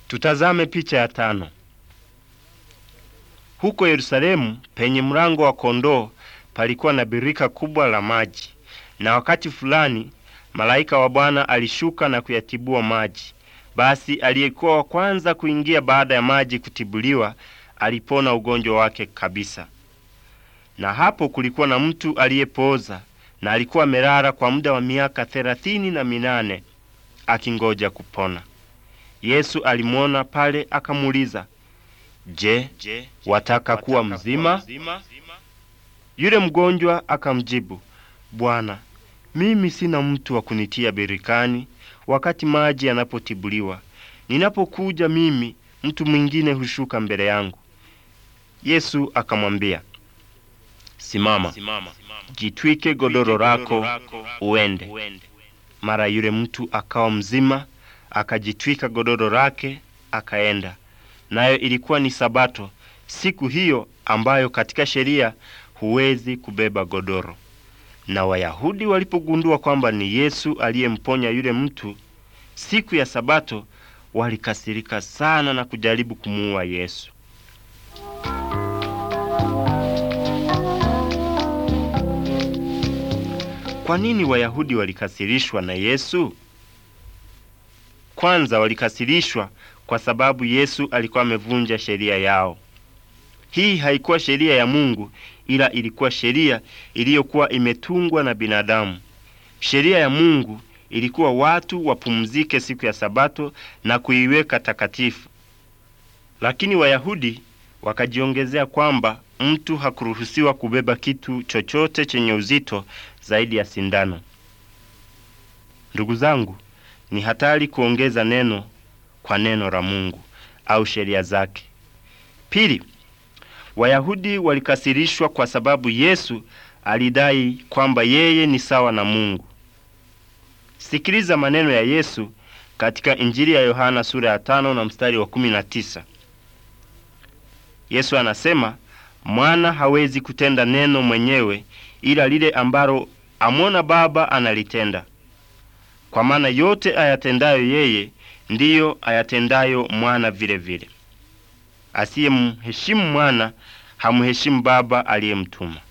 Tutazame picha ya tano. Huko Yerusalemu penye mlango wa kondoo palikuwa na birika kubwa la maji, na wakati fulani malaika wa Bwana alishuka na kuyatibua maji. Basi aliyekuwa wa kwanza kuingia baada ya maji kutibuliwa alipona ugonjwa wake kabisa. Na hapo kulikuwa na mtu aliyepooza na alikuwa amelala kwa muda wa miaka thelathini na minane akingoja kupona. Yesu alimwona pale akamuuliza, Je, wataka kuwa mzima? Yule mgonjwa akamjibu, Bwana, mimi sina mtu wa kunitia birikani wakati maji yanapotibuliwa. Ninapokuja mimi, mtu mwingine hushuka mbele yangu. Yesu akamwambia, Simama, jitwike godoro lako uende. Mara yule mtu akawa mzima, akajitwika godoro lake akaenda. Nayo ilikuwa ni Sabato, siku hiyo ambayo katika sheria huwezi kubeba godoro. Na Wayahudi walipogundua kwamba ni Yesu aliyemponya yule mtu siku ya Sabato, walikasirika sana na kujaribu kumuua Yesu. Kwa nini Wayahudi walikasirishwa na Yesu? Kwanza walikasirishwa kwa sababu Yesu alikuwa amevunja sheria yao. Hii haikuwa sheria ya Mungu, ila ilikuwa sheria iliyokuwa imetungwa na binadamu. Sheria ya Mungu ilikuwa watu wapumzike siku ya Sabato na kuiweka takatifu, lakini Wayahudi wakajiongezea kwamba mtu hakuruhusiwa kubeba kitu chochote chenye uzito zaidi ya sindano. Ndugu zangu, ni hatari kuongeza neno kwa neno la Mungu au sheria zake. Pili, Wayahudi walikasirishwa kwa sababu Yesu alidai kwamba yeye ni sawa na Mungu. Sikiliza maneno ya Yesu katika Injili ya Yohana sura ya tano na mstari wa kumi na tisa. Yesu anasema, mwana hawezi kutenda neno mwenyewe, ila lile ambalo amwona Baba analitenda, kwa maana yote ayatendayo yeye ndiyo ayatendayo mwana vile vile. Asiyemheshimu mwana hamheshimu Baba aliyemtuma.